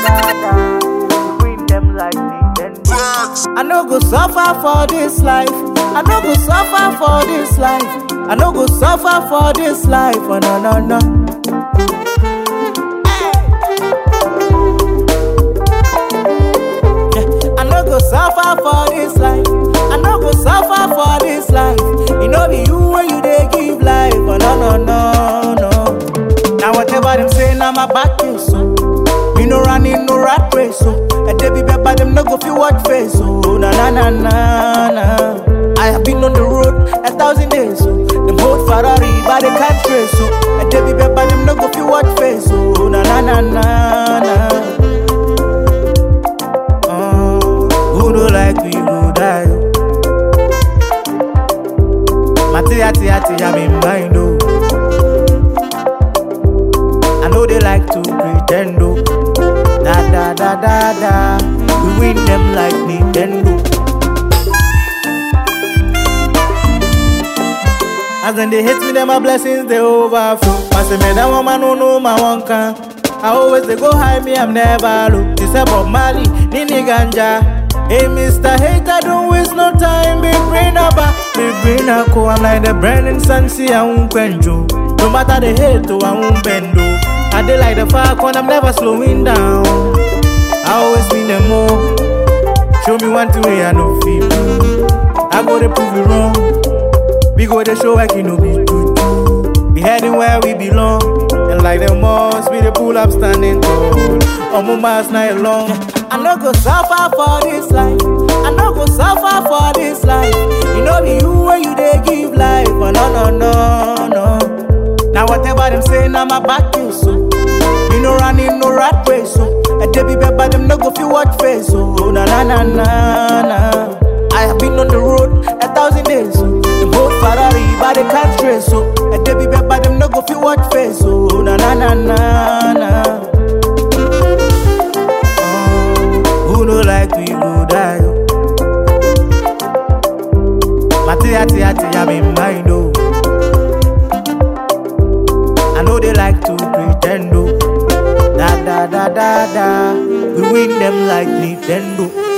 da da. We win them like Nintendo. I no go suffer for this life. I no go suffer for this life. I no go suffer for this life. Oh, no, no, no. Yeah, I no go suffer for this life. I no go suffer for this life. You know be you when you dey give life. Oh, no, no, no, no. Now whatever them say, now my back is so. Me no running no rat race, so And they be better, them no go feel what face, so Na na na na na I have been on the road a thousand days, so Them hold Ferrari, but they can't trace, so And they be better, them no go feel what face, so Na na na na na Oh, Who do like we go die, oh. Mati ati ati, I'm in mind, oh I know they like to pretend, oh. Da da da da da. We win them like Nintendo. As then they hate me, then my blessings they overflow. I say, me that woman no know my one can. I always they go high me, I'm never low. This about Mali, Nini Ganja. Hey, Mr. Hater, don't waste no time. Be brain up, be brain up. I'm like the Brandon Sansi, I won't quencho. No matter the hate, oh, I won't bend. Oh. I dey like the falcon, I'm never slowing down. I always win them more. Show me one thing way I know feel. I go to prove you wrong. We go to show like you know be good. We heading where we belong. And like the moss, we the pull up standing tall. On my mask night long. I no go suffer for this life. I no go suffer for this life. You know be you when you dey give life. Oh, no no no no. Now whatever them say, now my back is so. You no running no rat race, so. And they be better, them no go feel what face, so. Na na na na na. I have been on the road a thousand days, so. Them hold Ferrari, but they can't trace, so. And they be better, them no go feel what face, so. Na na na na na. Oh, who no like we go die, oh. Mati ati ati, I'm in mind, oh. I know they like to pretend, oh. Da da da da da. We win them like Nintendo.